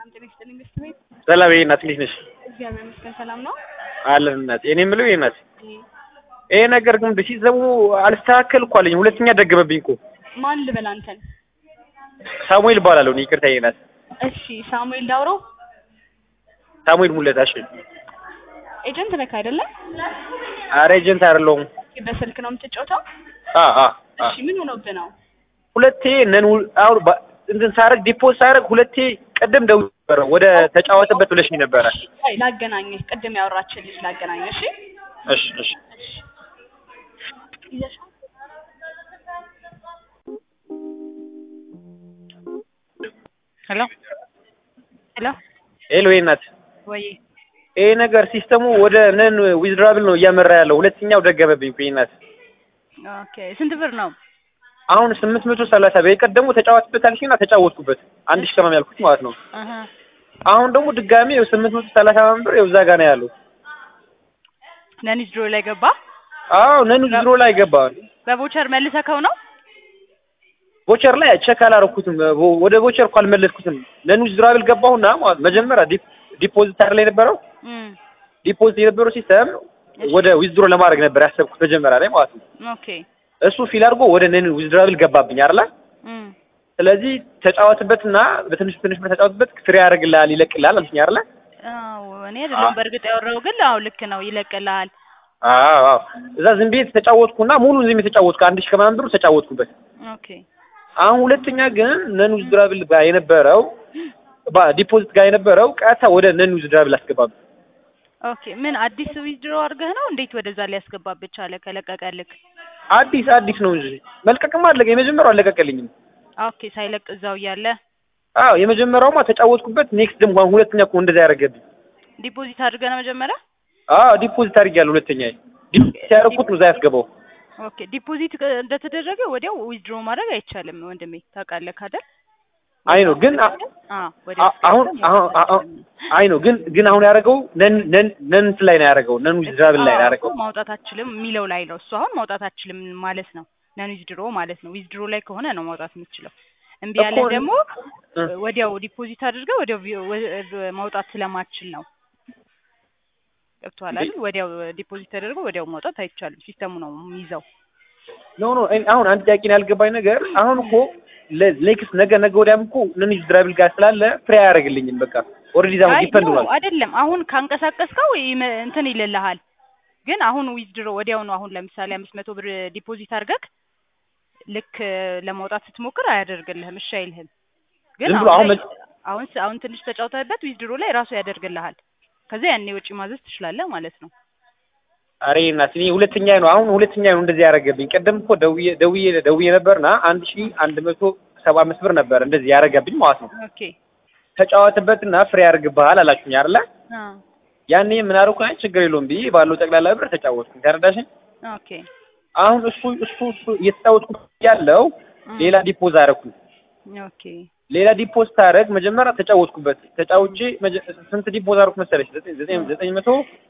ሰላም ጤና ይስጥልኝ ገስት ቤት ሰላም ይሄ እናት እንዴት ነሽ? እግዚአብሔር ይመስገን ሰላም ነው። አለን እናት። እኔ የምለው ይሄ እናት ይሄ ነገር ግን ሲሰሙ አልስተካከል እኮ አለኝ። ሁለተኛ ደገመብኝ እኮ። ማን ልበል አንተን? ሳሙኤል እባላለሁ እኔ። ይቅርታ ይሄ እናት። እሺ ሳሙኤል ዳውሮ ሳሙኤል ሙለታ። እሺ ኤጀንት ነህ አይደለም? ኧረ ኤጀንት አይደለሁም። በስልክ ነው የምትጫወተው? አ አ አ እሺ ምን ሆነብህ ነው? ሁለቴ ነን አሁን ባ- እንትን ሳረግ ዲፖዝ ሳረግ ሁለቴ ቅድም ደውዬ ነበረ ወደ ተጫወተበት ብለሽኝ ነበረ። አይ ላገናኝህ፣ ቅድም ያወራችን ልጅ ላገናኝህ። እሺ እሺ እሺ ይዘሻል? ሄሎ ሄሎ ሄሎ ይሄ እናት ወይ ይሄ ነገር ሲስተሙ ወደ ነን ዊዝድራብል ነው እያመራ ያለው። ሁለተኛው ደገመብኝ እኮ ይሄ እናት። ኦኬ ስንት ብር ነው? አሁን ስምንት መቶ ሰላሳ በቀደሙ ተጫወትበት አልሽኝና ተጫወትኩበት አንድ ሺህ ከማም ያልኩት ማለት ነው። አሀ አሁን ደግሞ ድጋሜ ስምንት መቶ ሰላሳ ምናምን ብር እዛ ጋር ነው ያለው። ነኒስ ድሮ ላይ ገባ። አዎ ነን ዊዝድሮ ላይ ገባ። በቮቸር መልሰከው ነው? ቦቸር ላይ ቼክ አላረኩትም። ወደ ቦቸር እኮ አልመለስኩትም። ነን ዊዝድራብል ገባሁና ማለት መጀመሪያ ዲፕ- ዲፖዚት አይደል የነበረው እም ዲፖዚት የነበረው ሲስተም ወደ ዊዝድሮ ለማድረግ ነበር ያሰብኩት መጀመሪያ ላይ ማለት ነው። ኦኬ እሱ ፊል አድርጎ ወደ ነን ዊዝድራብል ገባብኝ አይደል? እም ስለዚህ ተጫወትበትና በትንሽ ትንሽ ብር ተጫወትበት ፍሬ ያደርግልሃል ይለቅልሃል አልሽኝ አይደል? አዎ እኔ አይደለም በእርግጥ ያወራው ግን አዎ ልክ ነው ይለቅልሃል። አዎ አዎ። እዛ ዝም ብዬ ተጫወትኩና ሙሉ ዝም ብዬ ተጫወትኩ። አንድ ሺህ ከምናምን ብር ተጫወትኩበት። ኦኬ አሁን ሁለተኛ ግን ነን ዊዝድራብል ጋር የነበረው ዲፖዚት ጋር የነበረው ቀጥታ ወደ ነን ዊዝድራብል አስገባብኝ። ኦኬ ምን አዲስ ዊዝድሮ አድርገህ ነው? እንዴት ወደዛ ሊያስገባብህ ቻለ? ከለቀቀልክ? አዲስ አዲስ ነው እንጂ መልቀቅም አለቀ። የመጀመሪያው አለቀቀልኝም። ኦኬ ሳይለቅ እዛው እያለ አዎ የመጀመሪያውማ ተጫወትኩበት። ኔክስት ደግሞ አሁን ሁለተኛ እኮ እንደዛ ያደረገብኝ። ዲፖዚት አድርገህ ነው መጀመሪያ? አዎ ዲፖዚት አድርጌያለሁ። ሁለተኛ ዲፖዚት ያደረኩት ነው እዛ ያስገባው። ኦኬ ዲፖዚት እንደተደረገ ወዲያው ዊዝድሮ ማድረግ አይቻልም ወንድሜ ታውቃለህ አይደል? አይ ነው ግን አ- አዎ ወዲያው አ- አሁን አሁን አሁን አይ ነው ግን ግን አሁን ያደረገው ነን ነን ነን እንትን ላይ ነው ያደረገው። ነን ዊዝድራብል ላይ ነው አዎ ያደረገው። እኮ ማውጣት አትችልም የሚለው ላይ ነው እሱ አሁን ማውጣት አትችልም ማለት ነው ነን ዊዝድሮ ማለት ነው ዊዝድሮ ላይ ከሆነ ነው ማውጣት የምትችለው እምቢ ያለ እኮ- ደግሞ እ። ወዲያው ዲፖዚት አድርገህ ወዲያው ቪ- ወ- ማውጣት ስለማትችል ነው ገብቶሃል አይደል ወዲያው ዲፖዚት ተደርጎ ወዲያው ማውጣት አይቻልም ሲስተሙ ነው የሚይዘው ኖ ኖ እኔ አሁን አንድ ጥያቄ ነው ያልገባኝ ነገር አሁን እኮ ኔክስት ነገ ነገ ወዲያም እኮ ነን ዊዝድራብል ጋር ስላለ ፍሬ አያደርግልኝም። በቃ ኦልሬዲ ዛው አይ ዲፔንድ ኖ ሆኗል። አይደለም አሁን ካንቀሳቀስከው ይመ- እንትን ይልልሃል ግን አሁን ዊዝድሮ ወዲያው ነው አሁን ለምሳሌ አምስት መቶ ብር ዲፖዚት አድርገህ ልክ ለማውጣት ስትሞክር አያደርግልህም እሺ አይልህም ግን ዝም ብሎ አሁን አሁን ላይ- መ- አሁን ስ- አሁን ትንሽ ተጫውተህበት ዊዝድሮ ላይ ራሱ ያደርግልሃል ከዚያ ያኔ ወጪ ማዘዝ ትችላለህ ማለት ነው አሬ እናት እኔ ሁለተኛ ነው አሁን ሁለተኛ ነው እንደዚህ ያደረገብኝ። ቀደም እኮ ደውዬ ደውዬ ደውዬ ነበርና አንድ ሺህ አንድ መቶ ሰባ አምስት ብር ነበር እንደዚህ ያደረገብኝ ማለት ነው። ኦኬ ተጫወትበትና ፍሬ ያደርግብሃል አላችሁኝ አይደለ? አ ያኔ ምን አደረኩ? አይ ችግር የለውም ብዬ ባለው ጠቅላላ ብር ተጫወትኩኝ። ተረዳሽኝ? ኦኬ አሁን እሱ እሱ እሱ እየተጫወትኩ ያለው እ ሌላ ዲፖዝ አደረኩኝ። ኦኬ ሌላ ዲፖዝ ታደርግ መጀመሪያ ተጫወትኩበት። ተጫውቼ መጀ- ስንት ዲፖዝ አደረኩ መሰለሽ? ዘጠኝ ዘጠኝ ዘጠኝ መቶ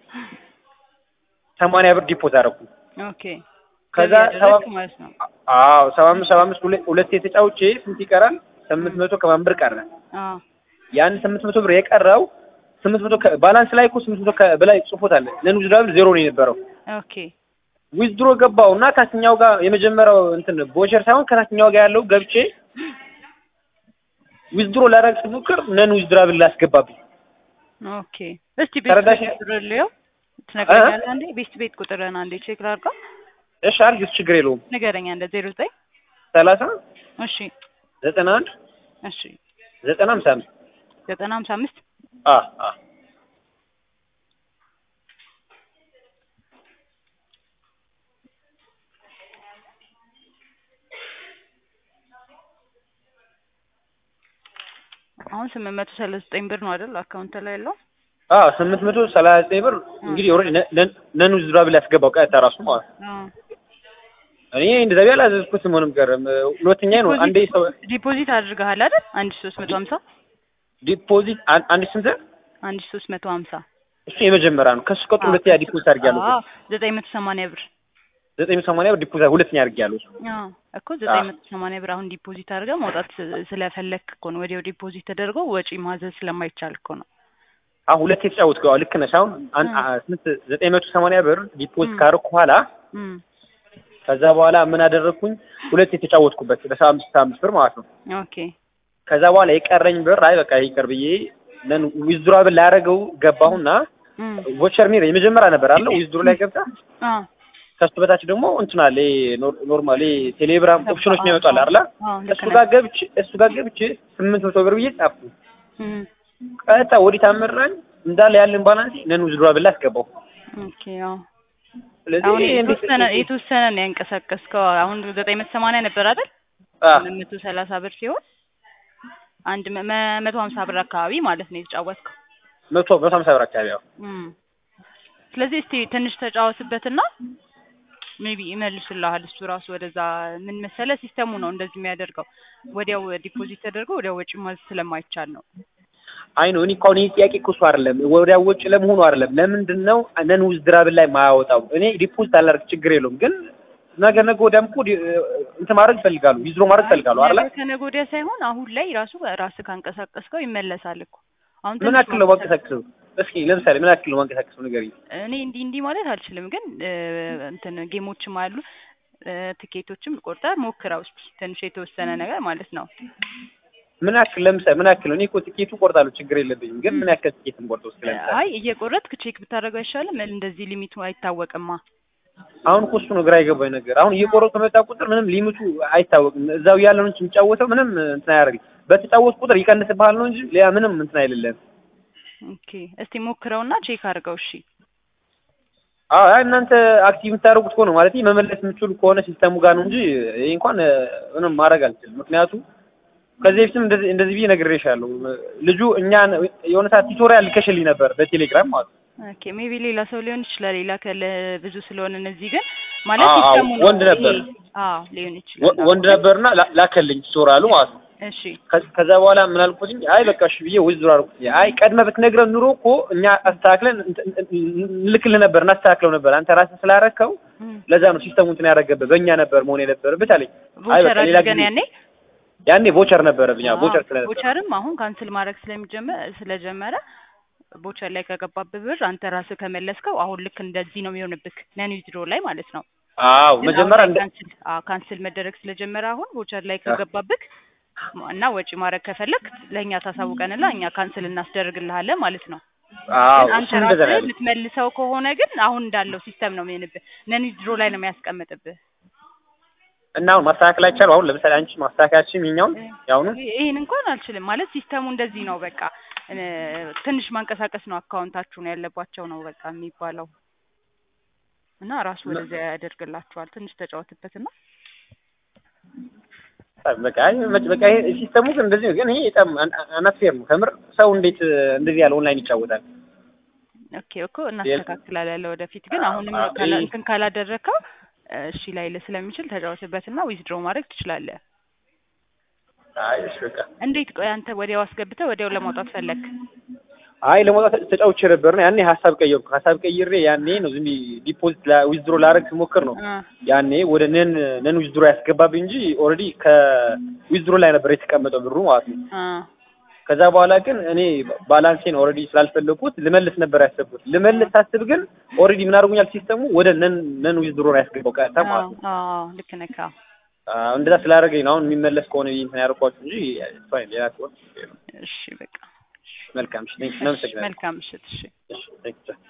ሰማንያ ብር ዲፖዝ አደረኩኝ። ኦኬ ከዛ ገቢ ሰባ ያደረግክ ማለት ነው አዎ ሰባ አምስት ሰባ አምስት ሁለት ሁለቴ ተጫውቼ ስንት ይቀራል? ስምንት መቶ ከማን ብር ቀረ? አ ያን ስምንት መቶ ብር የቀረው ስምንት መቶ ከ- ባላንስ ላይ እኮ ስምንት መቶ ከ- በላይ ጽፎታል። ነን ዊዝድራብል ዜሮ ነው የነበረው። ኦኬ ዊዝድሮ ገባው እና ታችኛው ጋር የመጀመሪያው እንትን ቦቸር ሳይሆን ከታችኛው ጋር ያለው ገብቼ ዊዝድሮ ላደርግ ስሞክር ነን ዊዝድራብል ላስገባብኝ። ኦኬ እስቲ ቤት ተረዳሽ? ቤት ቁጥር ልየው ትነግረኛለህ አንዴ ቤት ቤት ቁጥርን አንዴ ቼክ ላድርገው እሺ አድርጊው፣ ችግር የለውም። ንገረኝ አንደ ዜሮ ዘጠኝ ሰላሳ እሺ ዘጠና አንድ እሺ ዘጠና ሃምሳ አምስት ዘጠና ሀምሳ አምስት አ አ አሁን ስምንት መቶ ሰላሳ ዘጠኝ ብር ነው አይደል አካውንት ላይ ያለው አ ስምንት መቶ ሰላሳ ዘጠኝ ብር እንግዲህ ኦልሬዲ ነን ዊዝድራብል ያስገባው ቀጥታ ራሱ ማለት ነው። አዎ እኔ እንደዛ ቢያል አዘዝኩትም ሆነም ቀረም ሁለተኛ ነው አንዴ ሰው ዲፖዚት አድርገሃል አይደል አንድ ሺህ ሶስት መቶ ሀምሳ ዲፖዚት አን- አንድ ስንት አንድ ሺህ ሶስት መቶ ሀምሳ እሱ የመጀመሪያ ነው። ከሱ ቀጥሎ ሁለተኛ ዲፖዚት አድርጊያለሁ። አዎ ዘጠኝ መቶ ሰማንያ ብር ዘጠኝ መቶ ሰማንያ ብር ዲፖዚት ሁለተኛ አድርጌያለሁ እሱ አዎ እኮ ዘጠኝ መቶ ሰማንያ ብር አሁን ዲፖዚት አድርገህ መውጣት ስ- ስለፈለክ እኮ ነው። ወዲያው ዲፖዚት ተደርጎ ወጪ ማዘዝ ስለማይቻል እኮ ነው። አሁን ሁለት የተጫወትኩት አዎ ልክ ነሽ አሁን አን- እ። አ- ስንት ዘጠኝ መቶ ሰማንያ ብር ዲፖዚት እ። ካደረኩ በኋላ እም ከዛ በኋላ ምን አደረግኩኝ ሁለት የተጫወትኩበት በሰባ አምስት ሰባ አምስት ብር ማለት ነው ኦኬ ከዛ በኋላ የቀረኝ ብር አይ በቃ ይቅር ብዬ ለን ዊዝድሮብል ላያደረገው ገባሁና እም ቮቸር ሚር የመጀመሪያ ነበር አለ ዊዝድሮ ላይ ገብታ አዎ ከሱ በታች ደግሞ እንትና ላይ ኖርማሊ ቴሌግራም ኦፕሽኖች ነው ይመጣል አይደል አዎ ልክ እሱ ነህ። ጋር ገብቼ እሱ ጋር ገብቼ ስምንት መቶ ብር ብዬ ጻፍኩ እም ቀጥታ ወዲህ ታመራኝ እንዳለ ያለን ባላንስ ነን ዊዝድሮብል አስገባው ኦኬ አዎ ስለዚህ አሁን ይሄ እንዴት የተወሰነ የተወሰነ ነው ያንቀሳቀስከው። አሁን ዘጠኝ መቶ ሰማንያ ነበር አይደል? አ ሁለት መቶ ሰላሳ ብር ሲሆን አንድ መ- መ- መቶ ሀምሳ ብር አካባቢ ማለት ነው የተጫወትከው። መቶ መቶ ሀምሳ ብር አካባቢ ያው እም ስለዚህ እስቲ ትንሽ ተጫወትበትና ሜቢ ይመልሱልሃል። እሱ ራሱ ወደዛ ምን መሰለ ሲስተሙ ነው እንደዚህ የሚያደርገው። ወዲያው ዲፖዚት ተደርጎ ወዲያው ወጪ ማዘዝ ስለማይቻል ነው። አይ ነው እኔ እኮ አሁን ይሄ ጥያቄ እኮ እሱ አይደለም ወዲያ ወጪ ለመሆኑ አይደለም ለምንድን ነው ነን ዊዝድራብል ላይ ማያወጣው እኔ ዲፖዚት አላደርግ ችግር የለውም ግን ነገ ነገ ወዲያም እኮ ዲ- እንትን ማድረግ ይፈልጋሉ ዊዝድሮ ማድረግ ይፈልጋሉ አይደል ነገ ከነገ ወዲያ ሳይሆን አሁን ላይ ራሱ ራስህ ካንቀሳቀስከው ይመለሳል እኮ። አሁን ምን ትንሽ ያክል ነው ማንቀሳቀሰው እስኪ ለምሳሌ ምን ያክል ነው ማንቀሳቀሰው ንገሪኝ እኔ እንዲህ እንዲህ ማለት አልችልም፣ ግን እ እንትን ጌሞችም አሉ እ ትኬቶችም ቆርጠህ ሞክረው እስኪ ትንሽ የተወሰነ ነገር ማለት ነው። ምን ያክል ለምሳሌ ምን ያክል ነው እኔ እኮ ትኬቱ ቆርጣለሁ ችግር የለብኝም ግን ምን ያክል ትኬት እንቆርጠው እስኪ ለምሳሌ አይ እየቆረጥክ ቼክ ብታደርገው አይሻልም? እንደዚህ ሊሚቱ አይታወቅማ። አሁን እኮ እሱ ነው ግራ የገባኝ ነገር አሁን እየቆረጡ በመጣ ቁጥር ምንም ሊሚቱ አይታወቅም እዛው ያለውን እንጂ የሚጫወተው ምንም እንትን አያደርግም በተጫወት ቁጥር ይቀንስብሃል ነው እንጂ ሌላ ምንም እንትን አይደለም ኦኬ እስቲ ሞክረውና ቼክ አድርገው እሺ። አዎ አይ እናንተ አክቲቭ የምታደርጉት ከሆነ ማለት መመለስ የምትችሉ ከሆነ ሲስተሙ ጋር ነው እንጂ ይሄ እንኳን እ፣ ምንም ማድረግ አልችልም። ምክንያቱም ከዚህ በፊትም እንደዚህ እንደዚህ ብዬ ነግሬሻለሁ። ልጁ እኛን የሆነ ሰዓት ቱቶሪያል ልከሽልኝ ነበር በቴሌግራም ማለት ነው። ኦኬ ሜቢ ሌላ ሰው ሊሆን ይችላል። ሌላ ከለ ብዙ ስለሆነ እነዚህ ግን ማለት አዎ፣ ሲስተሙ ነው ወንድ ነበር። ይሄ። አዎ ሊሆን ይችላል። ወ- ወንድ ነበርና ላ- ላከልኝ ቱቶሪያሉ ማለት ነው። እሺ ከ- ከዛ በኋላ ምን አልኩትኝ፣ አይ በቃ እሺ ብዬ ወይዘሮ አልኩት። አይ ቀድመ ብትነግረን ኑሮ እኮ እኛ አስተካክለን እንትን- እንልክልህ ነበር እናስተካክለው ነበር። አንተ ራስህ ስላረከው እም። ለዛ ነው ሲስተሙ እንትን ያደረገብህ በእኛ ነበር መሆን የነበረበት አለኝ። አይ ቮቸር በቃ ሌላ አድርገን ጊዜ ያኔ ያኔ ቮቸር ነበረብኝ። አዎ አዎ፣ ቮቸር ስለነበረ ቮቸርም አሁን ካንስል ማድረግ ስለሚጀመር ስለጀመረ ቮቸር ላይ ከገባብህ ብር አንተ ራስህ ከመለስከው አሁን ልክ እንደዚህ ነው የሚሆንብህ ነን ዊዝድሮ ላይ ማለት ነው። አዎ ግን መጀመሪያ አሁን እንደ ላይ ካንስል አዎ ካንስል መደረግ ስለጀመረ አሁን ቮቸር ላይ ከገባብህ እና ወጪ ማድረግ ከፈለግ ለእኛ ታሳውቀንና እኛ ካንስል እናስደርግልሃለን ማለት ነው። አዎ ግን አንተ እሱ እንደዛ ነው ራስህ ያለኝ። የምትመልሰው ከሆነ ግን አሁን እንዳለው ሲስተም ነው የሚሆንብህ። ነን ዊዝድሮ ላይ ነው የሚያስቀምጥብህ። እና አሁን ማስተካከል አይቻልም። አሁን ለምሳሌ አንቺ ማስተካከያችን ይኸኛውን ያሁኑ ይሄን እንኳን አልችልም ማለት ሲስተሙ እንደዚህ ነው በቃ እ ትንሽ ማንቀሳቀስ ነው አካውንታችሁን ያለባቸው ነው በቃ የሚባለው እና ራሱ ወደዚያ ያደርግላችኋል። ትንሽ ተጫወትበትና በቃ አይ መች- በቃ ይሄ ሲስተሙ ግን እንደዚህ ነው። ግን ይሄ በጣም አናትፌር ነው ከምር። ሰው እንዴት እንደዚህ ያለ ኦንላይን ይጫወታል? ኦኬ እኮ እናስተካክላለን ለወደፊት ግን አሁንም አዎ፣ ካላ- ይሄ- እንትን ካላደረግከው እሺ ላይልህ ስለሚችል ተጫወትበትና ዊዝድሮ ማድረግ ትችላለህ። አይ እሺ በቃ እንዴት ቆይ አንተ ወዲያው አስገብተህ ወዲያው ለማውጣት ፈለግ? አይ ለመውጣት ተጫውቼ ነበር ነው ያኔ ሀሳብ ቀየርኩ። ሀሳብ ቀይሬ ያኔ ነው ዝም ብዬ ዲፖዚት ዊዝድሮ ላደርግ ስሞክር ነው አ ያኔ ወደ ነን ነን ዊዝድሮ ያስገባብኝ እንጂ ኦልሬዲ ከዊዝድሮ ላይ ነበር የተቀመጠው ብሩ ማለት ነው። አ ከዛ በኋላ ግን እኔ ባላንሴን ኦልሬዲ ስላልፈለኩት ልመልስ ነበር ያሰብኩት። ልመልስ ሳስብ ግን ኦልሬዲ ምን አድርጎኛል ሲስተሙ ወደ ነን ነን ዊዝድሮ ነው ያስገባው ቀጥታ ማለት ነው። አዎ ልክ ነህ። አዎ። አዎ እንደዛ ስላደረገኝ ነው አሁን የሚመለስ ከሆነ ብዬ እንትን ያደርኳችሁ እንጂ ፋይን ሌላ ከሆነ እሺ በቃ መልካም እሺ ቴንክ እናመሰግናለን መልካም ምሽት። እሺ እሺ ቴንክ